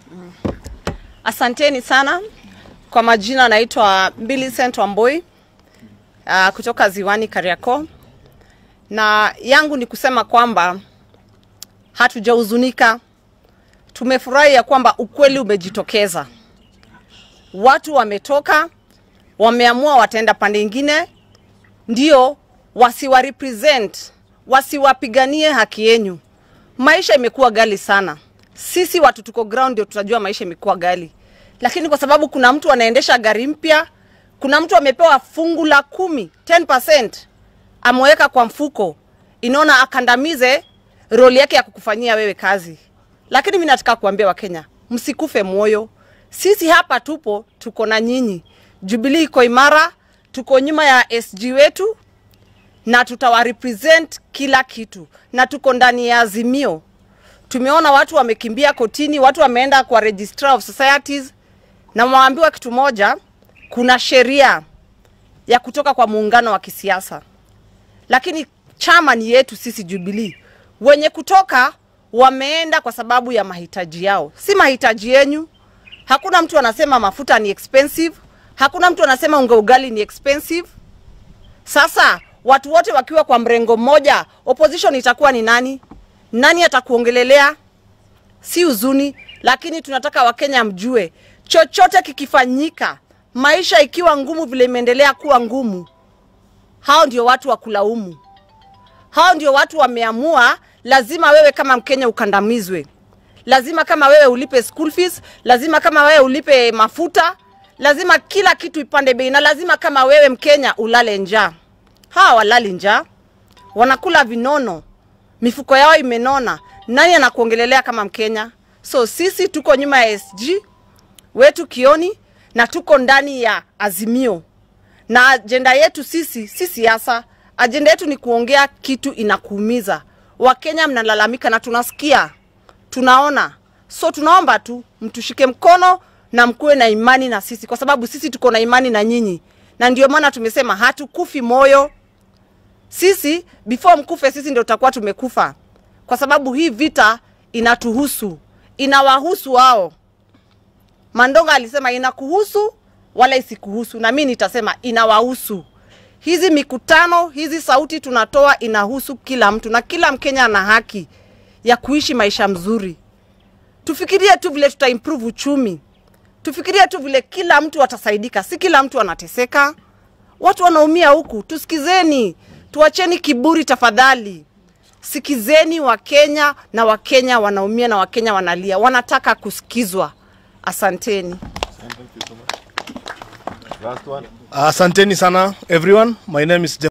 Asanteni sana. Kwa majina naitwa Millicent Wamboi uh, kutoka Ziwani Kariakoo, na yangu ni kusema kwamba hatujahuzunika, tumefurahi ya kwamba ukweli umejitokeza. Watu wametoka, wameamua wataenda pande ingine, ndio wasiwa represent, wasiwapiganie haki yenyu. Maisha imekuwa gali sana. Sisi watu tuko ground ndio tutajua maisha imekuwa gali, lakini kwa sababu kuna mtu anaendesha gari mpya, kuna mtu amepewa fungu la kumi 10% ameweka kwa mfuko, inaona akandamize roli yake ya kukufanyia wewe kazi. Lakini mimi nataka kuambia Wakenya, msikufe moyo. Sisi hapa tupo, tuko na nyinyi. Jubilee iko imara, tuko nyuma ya SG wetu na tutawarepresent kila kitu, na tuko ndani ya Azimio. Tumeona watu wamekimbia kotini, watu wameenda kwa Registrar of Societies, na waambiwa kitu moja, kuna sheria ya kutoka kwa muungano wa kisiasa, lakini chama ni yetu sisi Jubilee. Wenye kutoka wameenda kwa sababu ya mahitaji yao, si mahitaji yenyu. Hakuna mtu anasema mafuta ni expensive, hakuna mtu anasema unga ugali ni expensive. Sasa watu wote wakiwa kwa mrengo mmoja, opposition itakuwa ni nani? Nani atakuongelelea? Si huzuni, lakini tunataka Wakenya mjue, chochote kikifanyika, maisha ikiwa ngumu vile imeendelea kuwa ngumu, hao ndio watu wa kulaumu. Hao ndio watu wameamua, lazima wewe kama Mkenya ukandamizwe, lazima kama wewe ulipe school fees, lazima kama wewe ulipe mafuta, lazima kila kitu ipande bei, na lazima kama wewe Mkenya ulale njaa. Hawa walali njaa, wanakula vinono, mifuko yao imenona. Nani anakuongelelea kama Mkenya? So sisi tuko nyuma ya SG wetu Kioni na tuko ndani ya Azimio, na ajenda yetu sisi si siasa. Ajenda yetu ni kuongea kitu inakuumiza. Wakenya mnalalamika na tunasikia, tunaona. So tunaomba tu mtushike mkono na mkuwe na imani na sisi, kwa sababu sisi tuko na imani na nyinyi, na ndio maana tumesema hatukufi moyo. Sisi before mkufe, sisi ndio tutakuwa tumekufa, kwa sababu hii vita inatuhusu, inawahusu wao. Mandonga alisema inakuhusu wala isikuhusu, na mimi nitasema inawahusu. Hizi mikutano, hizi sauti tunatoa inahusu kila mtu, na kila Mkenya ana haki ya kuishi maisha mzuri. Tufikirie tu vile tuta improve uchumi, tufikirie tu vile kila mtu atasaidika, si kila mtu anateseka. Watu wanaumia huku, tusikizeni, tuacheni kiburi tafadhali. Sikizeni Wakenya na Wakenya wanaumia na Wakenya wanalia, wanataka kusikizwa. Asanteni. Asanteni sana everyone. My name is